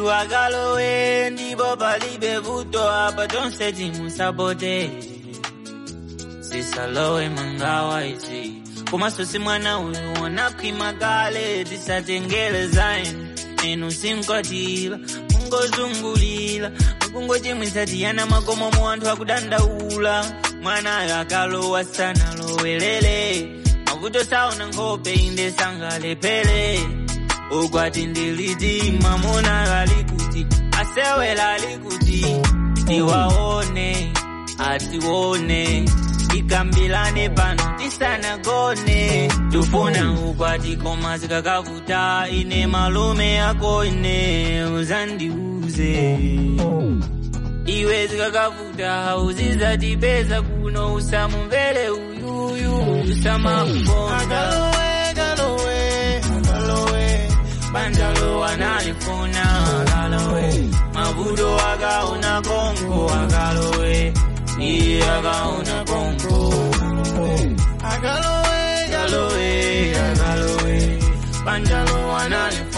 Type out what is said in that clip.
mulungu akalowe ndipo palibe vuto apa tonse timusapote sisalowe mangawa izi komanso si mwana uyu wanakhwima kale tisatengele zainu enu sinkwatira mungozungulira mukungochimwitsa tiyana makomo mu anthu akudandaula mwanayo akalowa sanalowelere mavuto saona nkhope inde sangalepere ukwati ndiliti mamuna alikuti asewela alikuti tiwaone atione tikambilane pano tisanagone tufuna ukwati koma zikakavuta ine malume yako ine uzandiuze iwe zikakavuta uzizatipeza kuno usamumvere uyuyu usamakukonda banjalo analifuna akalowe mavuto akaona konko akalowe iye akaona konko akalowe akalowe akalowe banjalo analifuna